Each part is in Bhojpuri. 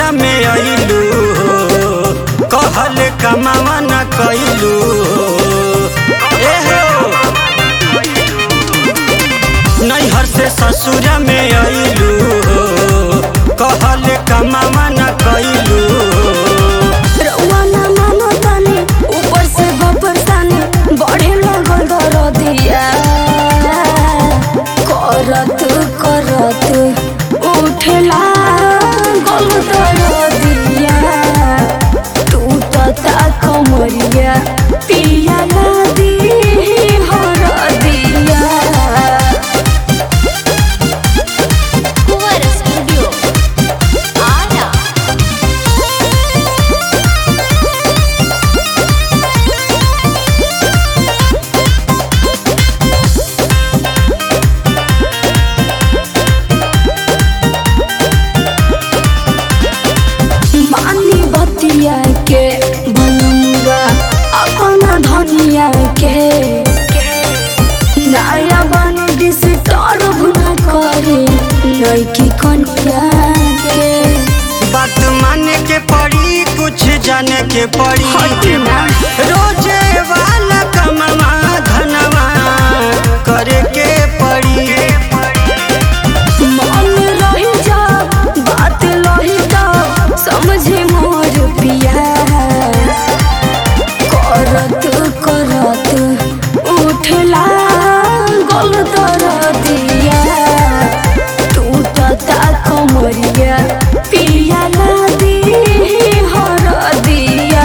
ससुरा में अइलू कहल कमावा न कइलू ए हो नैहर से ससुरा में अइलू कहल कमावा न कइलू रउआ ना मानो तानी ऊपर से बपर तानी बढ़े लगल दरदिया करत करत उठला गल दरदिया टूटता कमरिया पिया नदी हरदिया कुंवर स्टूडियो आरा मानी बतिया के बनूंगा अपना धनिया के नया बन डिस्टर्ब न करे लड़की कन्या के बात माने के पड़ी कुछ जाने के पड़ी हटे ना। रोजे वाला कमवा धनवा करे के पड़ी मन रही जा बात लही जा समझे मोर पिया करत करत उठला गल दरदिया टूटता कमरिया पिया नदी हरदिया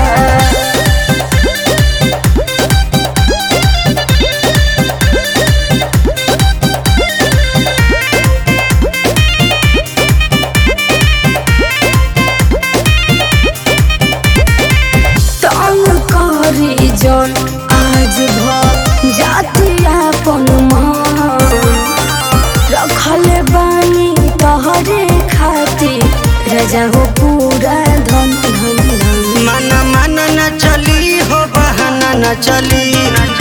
तंग करी जन आज भ जाति अपन मान रखल बानी तहरे खातिर रजा हो पूरा धन धन धन मन मन न चली हो बहाना न चली